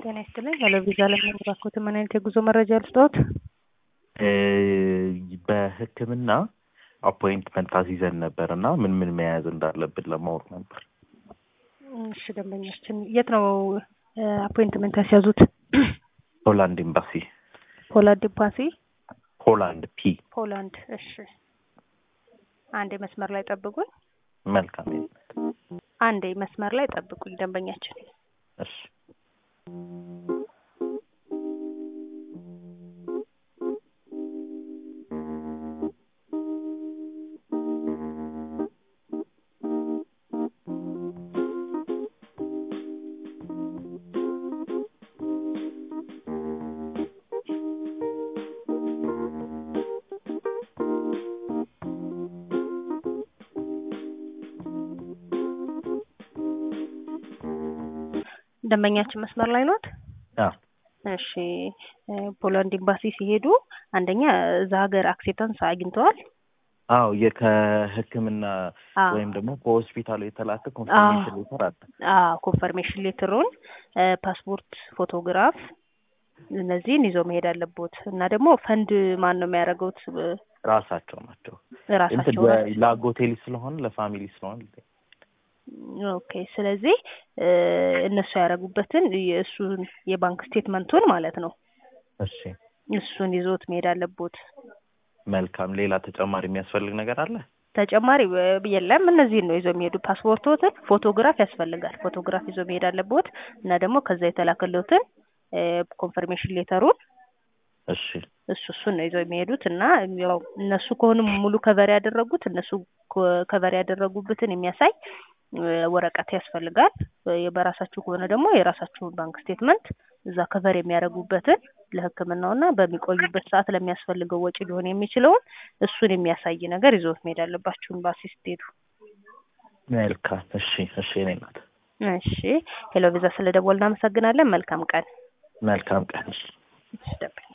ጤና ይስጥልኝ። ሄሎ ቪዛ ለምን ባኮት ምን አይነት የጉዞ መረጃ ልስጥዎት? በሕክምና አፖይንትመንት አስይዘን ነበር እና ምን ምን መያዝ እንዳለብን ለማወቅ ነበር። እሺ ደንበኛችን የት ነው አፖይንትመንት ያስያዙት? ሆላንድ ኤምባሲ። ፖላንድ ኤምባሲ ሆላንድ ፒ። ፖላንድ። እሺ አንዴ መስመር ላይ ጠብቁኝ። መልካም። አንዴ መስመር ላይ ጠብቁኝ ደንበኛችን። እሺ ደንበኛችን መስመር ላይ ኖት? አዎ። እሺ ፖላንድ ኤምባሲ ሲሄዱ አንደኛ እዛ ሀገር አክሴፕታንስ አግኝተዋል? አዎ የከህክምና አዎ። ወይም ደግሞ ከሆስፒታሉ የተላከ ኮንፈርሜሽን ሌተር አለ። አዎ ኮንፈርሜሽን ሌተሩን፣ ፓስፖርት ፎቶግራፍ እነዚህን ይዘው መሄድ አለቦት እና ደግሞ ፈንድ ማን ነው የሚያደርገውት? ራሳቸው ናቸው። እንትን ራሳቸው ለ- ለአጎቴ ልጅ ስለሆነ ለፋሚሊ ስለሆነ ኦኬ። ስለዚህ እነሱ ያደረጉበትን የእሱን የባንክ ስቴትመንቱን ማለት ነው እሺ እሱን ይዞት መሄድ አለቦት። መልካም። ሌላ ተጨማሪ የሚያስፈልግ ነገር አለ? ተጨማሪ እ- የለም። እነዚህን ነው ይዘው የሚሄዱ። ፓስፖርቶትን፣ ፎቶግራፍ ያስፈልጋል። ፎቶግራፍ ይዘው መሄድ አለቦት እና ደግሞ ከዛ የተላከለትን ኮንፈርሜሽን ሌተሩን እሺ እሱ እሱን ነው ይዘው የሚሄዱት እና ያው እነሱ ከሆኑ ሙሉ ከቨር ያደረጉት እነሱ ከቨር ያደረጉበትን የሚያሳይ እ፣ ወረቀት ያስፈልጋል። እ፣ በራሳችሁ ከሆነ ደግሞ የራሳችሁን ባንክ ስቴትመንት እዛ ከቨር የሚያደርጉበትን ለሕክምናውና በሚቆዩበት ሰዓት ለሚያስፈልገው ወጪ ሊሆን የሚችለውን እሱን የሚያሳይ ነገር ይዘውት መሄድ አለባችሁ ኤምባሲ ስትሄዱ። መልካም። እሺ እሺ እኔ ናት። እሺ ሄሎ ቪዛ ስለ ደወል እናመሰግናለን። መልካም ቀን። መልካም ቀን። እሺ፣ ደብል